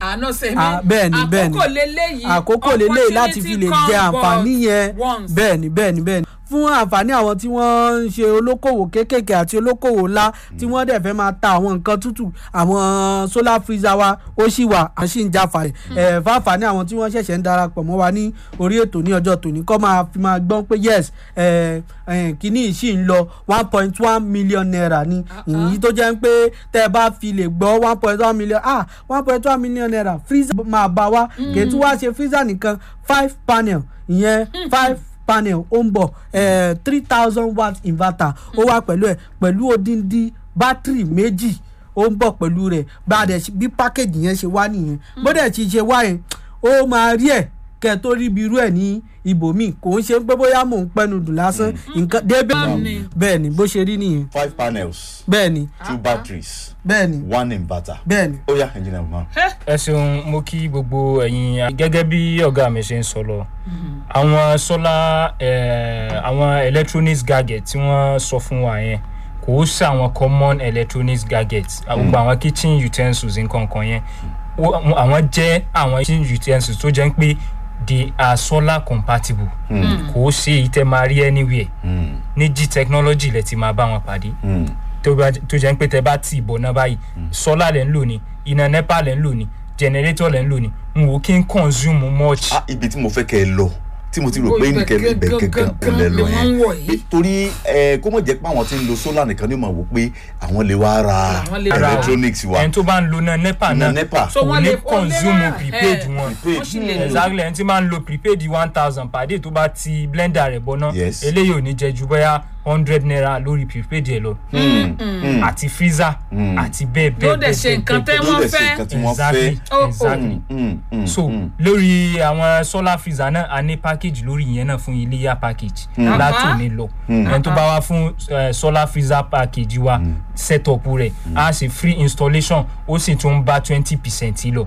àánú sẹ́mi Ah, bẹ́ẹ̀ni, bẹ́ẹ̀ni. àkókò lélẹ́yìí àkókò lélẹ́yìí láti fi lè jẹ àǹfààní yẹn once. bẹ́ẹ̀ni bẹ́ẹ̀ni bẹ́ẹ̀ni fún àǹfààní àwọn tí wọ́n ń ṣe olókòwò kéékèèké àti olókòwò ńlá tí wọ́n dẹ̀ fẹ́ máa ta àwọn nǹkan tútù àwọn solar freezer wa ó sì wà à ń sì ń jáfa ẹ̀ fáǹfààní àwọn tí wọ́n ṣẹ̀ṣẹ̀ ń darapọ̀ mọ́ wa ní orí ètò ní ọjọ́ tòní kọ́ máa fi máa gbọ́n pé yes ẹ̀ ẹ̀ kínní yìí sì ń lọ one point one million naira ni èyí tó jẹ́ pé tẹ́ ẹ bá fi lè gbọ́ one point one million ah one point one million naira freezer máa bá wa kì í tún wá ṣe freezer nìkan five panel ìyẹn five panel ó ń bọ̀ three thousand watt inverter ó wà pẹ̀lú ẹ̀ pẹ̀lú odindi bátìrì méjì ó ń bọ̀ pẹ̀lú rẹ̀ bá a dẹ̀ ṣe- bí pákéjì yẹn ṣe wá nìyẹn bó dẹ̀ ti ṣe wá yẹn ó máa rí ẹ̀ kẹ́ ẹ tó rí ibi irú ẹ̀ ní ibòmíì kò ń ṣe pé bóyá mò ń pẹnu dùn lásán nǹkan débẹ̀ Bẹ́ẹ̀ni. bẹ́ẹ̀ ni bó ṣe rí nìyẹn five panels bẹ́ẹ̀ ni two batteries bẹ́ẹ̀ ni one inverter. bẹ́ẹ̀ ni. ó yá engineer man. ẹ ṣeun mo kí gbogbo ẹ̀yin gẹ́gẹ́ bí ọ̀gá mi ṣe ń sọ lọ àwọn solar eh, àwọn electronics gadget tí wọ́n sọ fún wa yẹn kò ó sí àwọn common electronics gadgets gbogbo àwọn kitchen utensils nǹkan kan yẹn Ó- àwọn jẹ́ àwọn kitchen utensils tó jẹ́ pé they are solar compatible kò ó ṣe ìtẹ́ máa rí anywhere Mm, ní g technology lẹ ti máa bá wọn pàdé mm, tó bá tó jẹ́ pé tẹ bá tì bọ̀ náà báyìí sọ́là lẹ̀ ń lò ní iná nepa lẹ̀ ń lò ní generator lẹ̀ ń lò ní n wò kí n consume much. ah ibi tí mo fẹ́ kẹ́ ẹ lọ tí mo ti rò Ó, pé ibẹ̀ nìkẹ́ ibẹ̀ gangan gangan ò lẹ lọ ni wọ́n ń wọ̀ yẹn yìí. torí ẹ kó mọ̀ jẹ́ pé àwọn tí ń lo solar nìkan ni ó máa wò pé àwọn lè wá ra Àwọn lè ra. electronics wa ẹni tó bá ń lo náà nepa iná náà nepa So kò wọ́n ní lè- ó lè consume rà, prepaid eh, wọn. Prepaid. wọ́n sì lè lò. exactly ẹni tí máa ń lo prepaid one thousand per day tó bá ti blender rẹ̀ bọ̀ náà Yes. eléyìí ò ní jẹ ju bóyá hundred naira lórí prepaid ẹ̀ lọ Mm, mm. àti freezer Mm. àti bẹ́ẹ̀ bẹ́ẹ̀ Ló dẹ̀ ṣe nǹkan tẹ́ ló wọ́n dẹ̀ ṣe fẹ́. nǹkan tí wọ́n exactly fẹ́ Oh, oh. exactly. Mm, mm, so mm. lórí àwọn solar freezer náà a ní package lórí ìyẹn náà fún iléyà package látòní lọ ẹni tó bá wá fún eh, solar freezer package wa setup rẹ̀ a ṣe free installation ó sì tún bá twenty percent lọ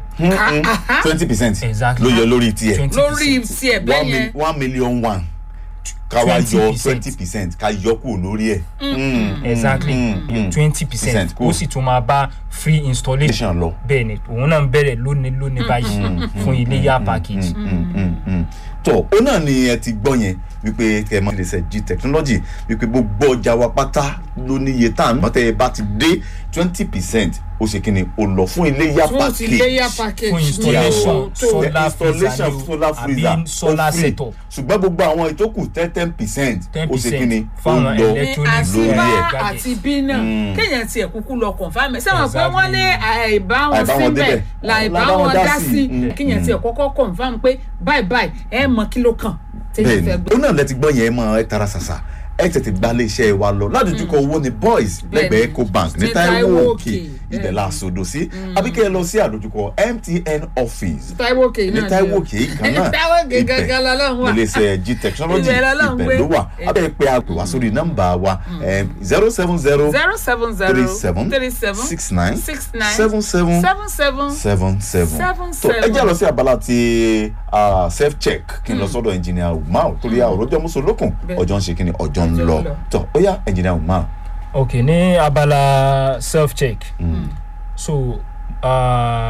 twenty percent Exactly. ló yọ lórí tiẹ̀ 20%. lórí tiẹ̀ one bẹ́ẹ̀ mil- yẹn one million one ká wá yọ 20%. twenty percent ká yọ kúrò lórí ẹ̀. Mm, exactly mm, mm. twenty percent Percent, cool. ó sì tún máa bá free installation Station lọ. bẹ́ẹ̀ ni òun náà ń bẹ̀rẹ̀ lónìí lónìí báyìí fún iléyà package. Mm, mm, mm. tó ó náà ni ẹ ti gbọ́ yẹn wípé kẹ mọ iléeṣẹ́ g technology wípé gbogbo ọjà wa pátá ló ní iye tá à ń mọ́tẹ́ ẹ bá ti dé twenty percent ó ṣe kíni ó lọ fún iléyà tí wọ́n ti léyà package package fún ní installation o tó solar installation freezer ni o solar freezer àbí solar ó free. setup ṣùgbọ́n gbogbo àwọn ìtókù ten ten percent ten ó ṣe kíni percent ó fáwọn lọ ní electronics àti lórí bá ẹ̀. àti bí náà kéèyàn tiẹ̀ kúkú lọ confirm ẹ̀ sẹ́wọ̀n pé Exactly. wọ́n ní àìbá wọn Àìbá wọn síbẹ̀ débẹ̀. láìbá Láìbá wọn dá sí Mm. kéèyàn tiẹ̀ kọ́kọ́ confirm pé báyìí báyìí ẹ̀ mọ kí ló kàn tẹ́lẹ̀ bẹ́ẹ̀ni fẹ́ gbé. ó náà lẹ ti gbọ́ yẹn ẹ mọ ẹ tara ṣàṣà ẹ tètè gba ilé iṣẹ́ wa lọ ládùúgbò owó ni boys Bẹ́ẹ̀ni. lẹ́gbẹ̀ẹ́ ecobank ní Ní Táíwò Táíwò òkè Òkè, ibẹ̀ bẹ́ẹ̀ni. la sòdò sí àbíkẹ́ ẹ lọ sí àdójúkọ MTN office Táíwò Òkè ní náà Táíwò Òkè yìí kan náà Táíwò Òkè gangan lọ́lọ́run wà. ilé iṣẹ́ g technology Ibẹ̀ lọ́lọ́run ibẹ̀ gbé. ló wà abẹ́ pé a pè wá sórí nọ́mbà wa zero seven zero zero seven zero three seven three seven six nine six nine seven seven seven seven seven seven Seven, tó ẹ seven. jẹ́ lọ sí abala ti ah, self check kí n lọ sọ́dọ̀ engineer umar torí àwòrán ọjọ́ mùsùlùkùn Bẹ́ẹ̀. ọjọ́ ń ṣe kí ni ọjọ́ ń Ọjọ́ ń lọ lọ. tó ó yá engineer umar. ok ní abala self check so uh,